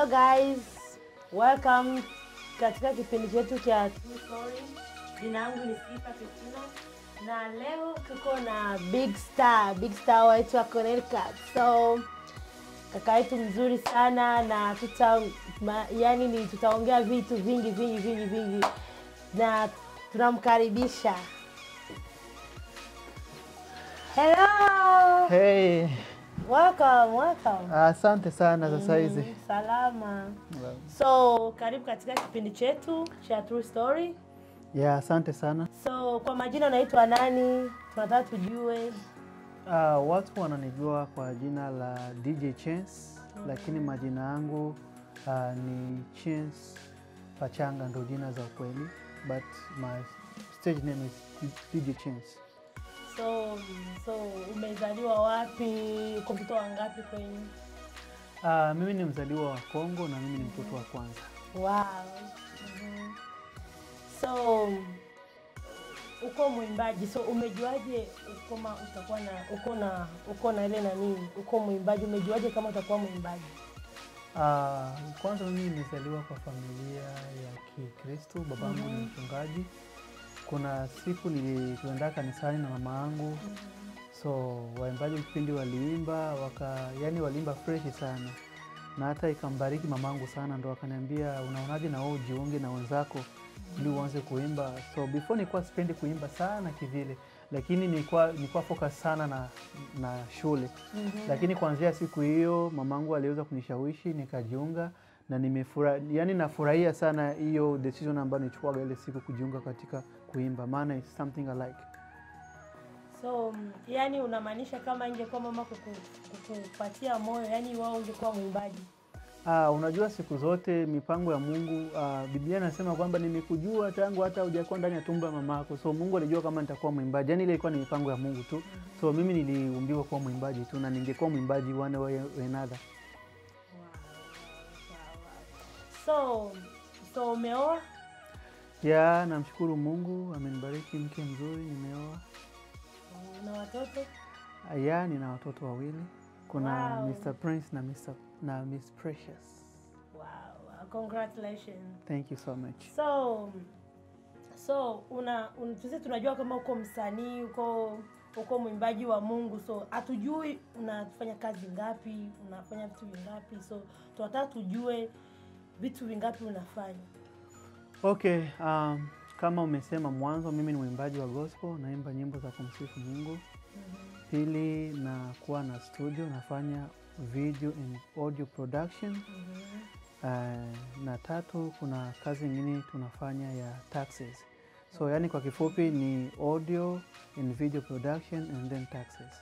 Hello guys, welcome katika kipindi chetu cha True Story. Jina langu ni Sifa Kristina na leo tuko na big star, big star wetu wa Connecticut. So kaka yetu mzuri sana na tuta ma, yani ni tutaongea vitu vingi vingi vingi vingi na tunamkaribisha. Hello. Hey, Welcome, welcome. asante sana sasa hizi. Mm, salama. So karibu katika kipindi chetu cha True Story. Ya, asante sana. So kwa majina unaitwa nani? Tunataka tujue. Uh, watu wananijua kwa jina la DJ Chance, lakini majina yangu uh, ni Chance Pachanga ndo jina za ukweli, but my stage name is DJ Chance. So so umezaliwa wapi? Uko mtoto wa ngapi kwenye? Uh, mimi ni mzaliwa wa Kongo na mimi ni mtoto wa kwanza. Wow. Mhm. So uko mwimbaji, so umejuaje kama utakuwa na uko na uko na ile nani, uko mwimbaji, umejuaje kama utakuwa mwimbaji? Uh, kwanza mimi nimezaliwa kwa familia ya Kikristo, babangu ni mchungaji. Kuna siku nilikwenda kanisani na mama yangu, so waimbaji kipindi waliimba waka, yani waliimba freshi sana, na hata ikambariki mamangu sana, ndo akaniambia unaonaje na wewe ujiunge na wenzako ili uanze kuimba. So before nilikuwa sipendi kuimba sana kivile, lakini nilikuwa nilikuwa focus sana na, na shule lakini kuanzia siku hiyo mamangu aliweza kunishawishi nikajiunga na nimefura, yani nafurahia sana hiyo decision ambayo nilichukuaga ile siku kujiunga katika kuimba, maana it's something I like. So mm, yani unamaanisha kama ingekuwa mama kuku- kukupatia moyo, yani wao ungekuwa mwimbaji? Ah, unajua siku zote mipango ya Mungu ah, Biblia inasema kwamba nimekujua tangu hata hujakuwa ndani ya tumbo ya mamako. So Mungu alijua kama nitakuwa mwimbaji, yani ile ilikuwa ni mipango ya Mungu tu. So mimi niliumbiwa kuwa mwimbaji tu na ningekuwa mwimbaji one way or another. So so umeoa? Ya, namshukuru Mungu amenibariki mke mzuri, nimeoa. na watoto? Ya, nina watoto wawili. Kuna Wow. Mr. Prince na Mr. na Miss Precious. Wow, congratulations. Thank you so much. So so una, un, sisi tunajua kama uko msanii, uko uko mwimbaji wa Mungu, so hatujui unafanya kazi ngapi, unafanya vitu vingapi, so tunataka tujue vitu vingapi unafanya. Okay, um, kama umesema mwanzo, mimi ni mwimbaji wa gospel, naimba nyimbo za kumsifu Mungu. Pili, nakuwa na studio, nafanya video and audio production. Uh, na tatu, kuna kazi nyingine tunafanya ya taxes. So yani kwa kifupi ni audio and video production and then taxes.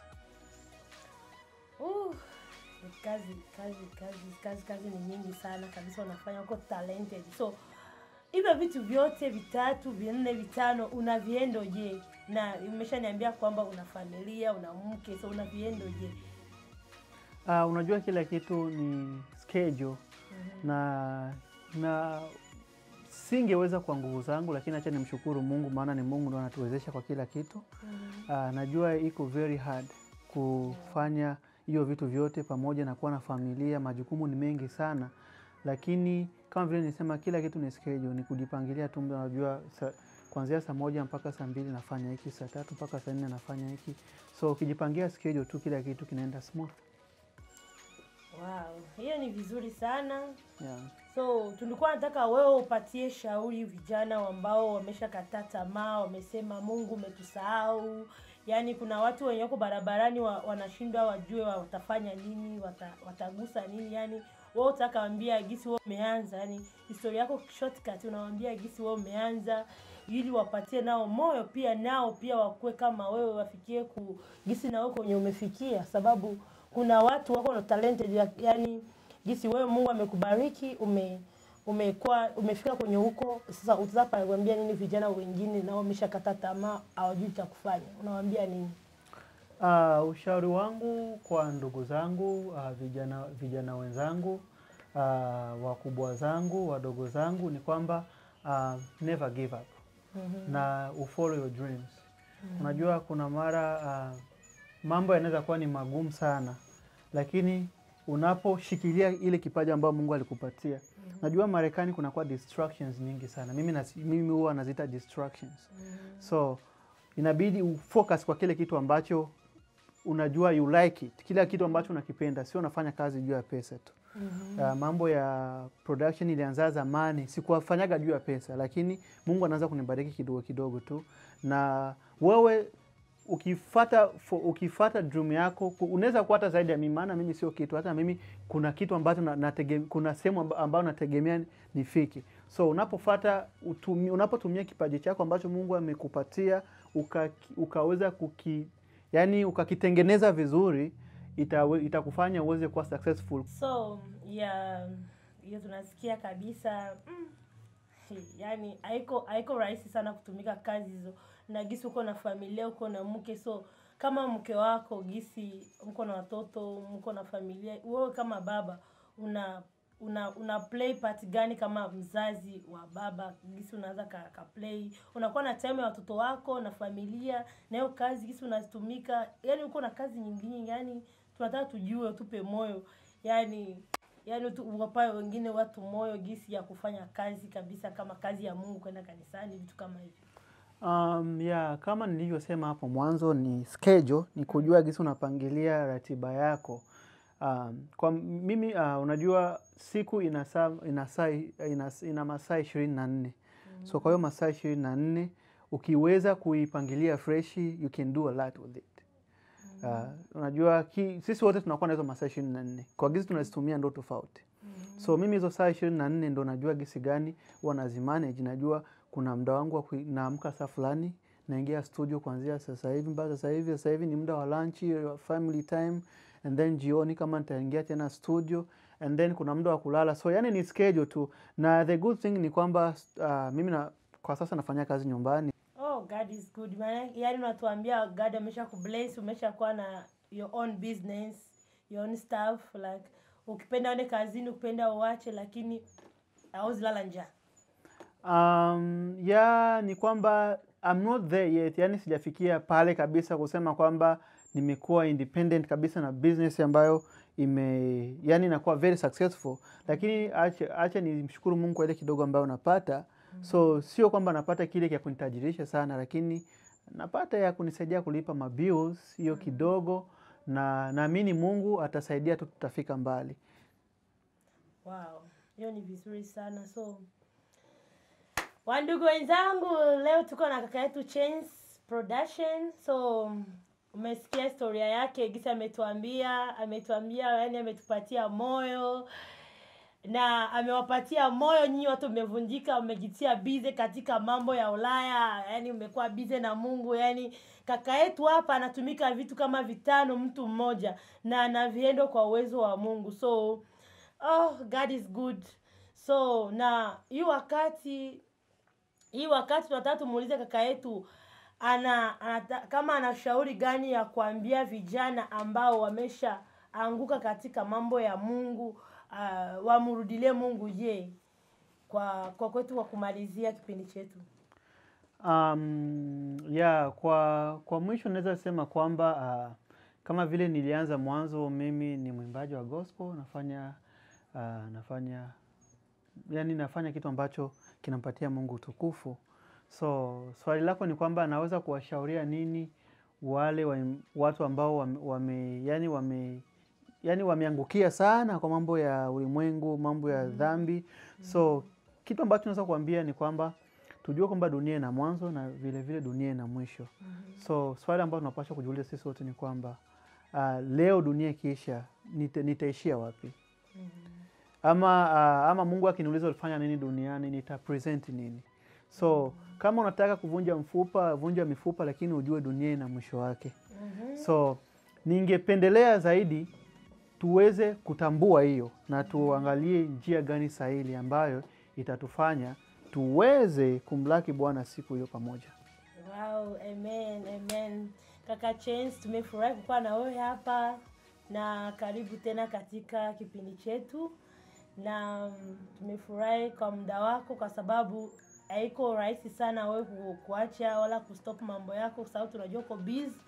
Uh, kazi kazi kazi kazi kazi ni nyingi sana kabisa, unafanya uko talented. So hivyo vitu vyote vitatu vinne vitano unaviendoje? Na umeshaniambia kwamba una familia una mke, so unaviendoje? Uh, unajua kila kitu ni schedule na na singeweza kwa nguvu zangu, lakini acha nimshukuru Mungu, maana ni Mungu ndo anatuwezesha kwa kila kitu. Uh, najua iko very hard kufanya hiyo vitu vyote pamoja na kuwa na familia, majukumu ni mengi sana, lakini kama vile nisema, kila kitu ni schedule, ni kujipangilia tu. Unajua sa, kuanzia saa moja mpaka saa mbili nafanya hiki, saa tatu mpaka saa nne nafanya hiki, so ukijipangia schedule tu, kila kitu kinaenda smooth. Wow, hiyo ni vizuri sana. Yeah. So tulikuwa nataka wewe upatie shauri vijana ambao wameshakataa tamaa, wamesema Mungu umetusahau. Yaani kuna watu wenye wako barabarani wa, wanashindwa wajue watafanya nini, wata, watagusa nini. Yaani wewe utakawaambia gisi wewe umeanza, yaani historia yako shortcut, unawaambia gisi wewe umeanza ili wapatie nao moyo pia, nao pia wakuwe kama wewe, wafikie ku gisi na wewe kwenye umefikia, sababu kuna watu wako na talented ya- yaani jinsi wewe Mungu amekubariki ume umekuwa umefika kwenye huko sasa, utazapa kuambia nini vijana wengine nao wameshakata tamaa, hawajui cha kufanya, unawaambia nini? Uh, ushauri wangu kwa ndugu zangu uh, vijana, vijana wenzangu uh, wakubwa zangu wadogo zangu ni kwamba uh, never give up na ufollow your dreams. Unajua kuna mara uh, mambo yanaweza kuwa ni magumu sana, lakini unaposhikilia ile kipaji ambayo Mungu alikupatia. Najua Marekani kunakuwa distractions nyingi sana. Mimi nasi, mimi huwa naziita distractions. So inabidi ufocus kwa kile kitu ambacho unajua you like it, kila kitu ambacho unakipenda, sio unafanya kazi juu ya pesa tu. Uh, mambo ya production ilianza zamani, sikuwafanyaga juu ya pesa, lakini Mungu anaanza kunibariki kidogo kidogo tu, na wewe ukifata fo- ukifata dream yako ku- unaweza kuwa hata zaidi ya mimi, maana mimi sio kitu. Hata mimi kuna kitu ambacho na, natege, kuna sehemu amba- ambayo nategemea nifike. So unapofata utumi, unapotumia kipaji chako ambacho Mungu amekupatia uka, ukaweza kuki yani ukakitengeneza vizuri itawe, itakufanya uweze kuwa successful. so ya hiyo tunasikia kabisa mm, yani haiko haiko rahisi sana kutumika kazi hizo na gisi uko na familia uko na mke so kama mke wako gisi mko na watoto mko na familia wewe kama baba una una una play part gani kama mzazi wa baba gisi unaweza ka, ka play unakuwa na time ya watoto wako na familia na hiyo kazi gisi unazitumika yani uko na kazi nyingine yani tunataka tujue tupe moyo yani yani tu- uwapae wengine watu moyo gisi ya kufanya kazi kabisa kama kazi ya Mungu kwenda kanisani vitu kama hivyo Um, ya kama nilivyosema hapo mwanzo ni schedule, ni kujua gisi unapangilia ratiba yako. Um, kwa mimi uh, unajua siku ina saa ina saa ina, ina masaa ishirini na nne so kwa hiyo masaa ishirini na nne ukiweza kuipangilia freshi you can do a lot with it. Uh, unajua ki, sisi wote tunakuwa na hizo masaa ishirini na nne kwa gisi tunazitumia ndo tofauti. So mimi hizo saa ishirini na nne ndo najua gisi gani huwa nazimanage. Najua kuna muda wangu wa kui- naamka saa fulani naingia studio kuanzia sasa hivi mpaka sasa hivi. Sasa hivi ni muda wa lunch, wa family time, and then jioni kama nitaingia tena studio and then kuna muda wa kulala. So yani ni schedule tu, na the good thing ni kwamba uh, mimi na, kwa sasa nafanya kazi nyumbani oh God is good maana yani unatuambia God amesha kubless umesha kuwa na your own business your own stuff like ukipenda uende kazini ukipenda uache lakini hauwezi lala njaa Um, ya ni kwamba I'm not there yet, yani sijafikia pale kabisa kusema kwamba nimekuwa independent kabisa na business ambayo ime yani inakuwa very successful, lakini acha, acha nimshukuru Mungu kwa ile kidogo ambayo napata. So sio kwamba napata kile cha kunitajirisha sana, lakini napata ya kunisaidia kulipa mabills hiyo kidogo, na naamini Mungu atasaidia tu, tutafika mbali. Wow, hiyo ni vizuri sana. So wandugu wenzangu, leo tuko na kaka yetu Chance Production. So umesikia historia yake, gisi ametuambia, ametuambia yani, ametupatia moyo na amewapatia moyo nyinyi watu mmevunjika, mmejitia bize katika mambo ya Ulaya, yani umekuwa bize na Mungu. Yani kaka yetu hapa anatumika vitu kama vitano mtu mmoja, na anaviendo kwa uwezo wa Mungu. So oh, God is good. So na hii wakati hii wakati tunataka tumuulize kaka yetu ana, anata, kama ana shauri gani ya kuambia vijana ambao wamesha anguka katika mambo ya Mungu uh, wamrudilie Mungu. Je, kwa kwa kwetu kwa kumalizia kipindi chetu Um, ya kwa kwa mwisho naweza sema kwamba uh, kama vile nilianza mwanzo, mimi ni mwimbaji wa gospel, nafanya uh, nafanya yani nafanya kitu ambacho kinampatia Mungu utukufu. So swali lako ni kwamba naweza kuwashauria nini wale wa, watu ambao wame, wame yani wame yani wameangukia sana kwa mambo ya ulimwengu, mambo ya dhambi. So kitu ambacho naweza kuambia ni kwamba tujue kwamba dunia ina mwanzo na vile vile dunia ina mwisho. So swali ambalo tunapaswa kujiuliza sisi wote ni kwamba uh, leo dunia ikiisha nita, nitaishia wapi? Ama uh, ama Mungu akiniuliza ulifanya nini duniani nita present nini? So kama unataka kuvunja mfupa, vunja mifupa, lakini ujue dunia ina mwisho wake. So ningependelea zaidi tuweze kutambua hiyo na tuangalie njia gani sahihi ambayo itatufanya tuweze kumlaki Bwana siku hiyo pamoja. Wow, amen, amen. Kaka Chance, tumefurahi kukuwa na wewe hapa na karibu tena katika kipindi chetu, na mm, tumefurahi kwa muda wako, kwa sababu haiko rahisi sana wewe ku- kuacha wala kustop mambo yako, kwa sababu tunajua uko busy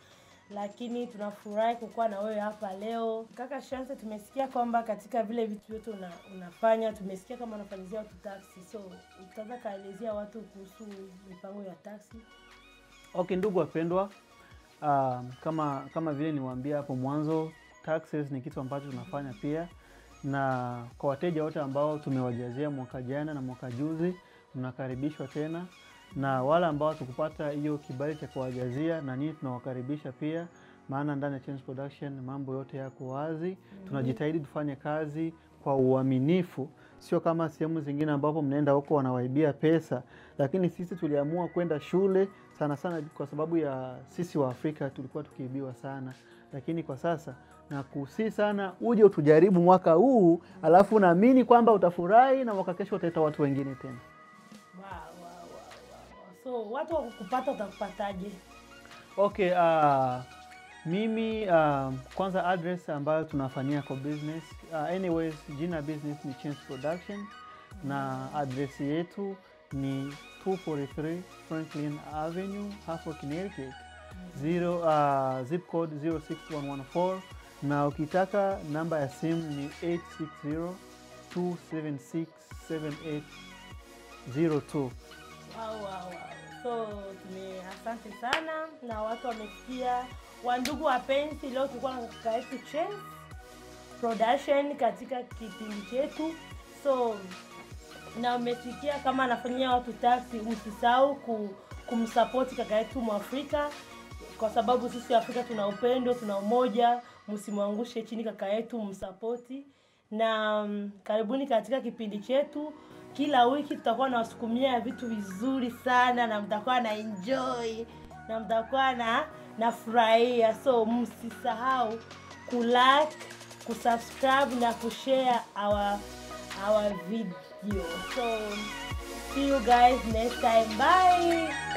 lakini tunafurahi kukuwa na wewe hapa leo kaka Shanse. Tumesikia kwamba katika vile vitu vyote una, unafanya tumesikia kama unafanyizia watu taxi, so utaweza kaelezea watu kuhusu mipango ya taxi? Okay, ndugu wapendwa, uh, kama kama vile niwaambia hapo mwanzo, taxes ni kitu ambacho tunafanya pia, na kwa wateja wote ambao tumewajazia mwaka jana na mwaka juzi, mnakaribishwa tena, na wale ambao tukupata hiyo kibali cha kuwajazia, na nini tunawakaribisha pia, maana ndani ya Change Production mambo yote yako wazi. Tunajitahidi tufanye kazi kwa uaminifu, sio kama sehemu zingine ambapo mnaenda huko wanawaibia pesa, lakini sisi tuliamua kwenda shule sana sana kwa sababu ya sisi wa Afrika tulikuwa tukiibiwa sana, lakini kwa sasa na kusii sana uje utujaribu mwaka huu, alafu naamini kwamba utafurahi na mwaka kesho utaita watu wengine tena. Wow, wow, wow, wow, wow. So watu wakukupata utakupataje? Okay, uh, mimi uh, kwanza address ambayo tunafanyia kwa business uh, anyways jina business ni Change Production na address yetu ni 243 Franklin Avenue, Hartford, Connecticut. Zero, uh, zip code 06114 na ukitaka namba ya simu ni 860 276 7802. Wow, wow, wow. So tume asante sana na watu wamesikia. Wandugu wapenzi, leo tulikuwa na kaka yetu Chance Production katika kipindi chetu, so na umesikia kama anafanyia watu taxi. Msisahau ku, kumsapoti kaka yetu Mwafrika kwa sababu sisi Afrika tuna upendo, tuna umoja. Msimwangushe chini kaka yetu, msapoti na mm, karibuni katika kipindi chetu. Kila wiki tutakuwa nawasukumia vitu vizuri sana, na mtakuwa na enjoy na mtakuwa na nafurahia. So msisahau kulike, kusubscribe na kushare our our video. So see you guys next time. Bye.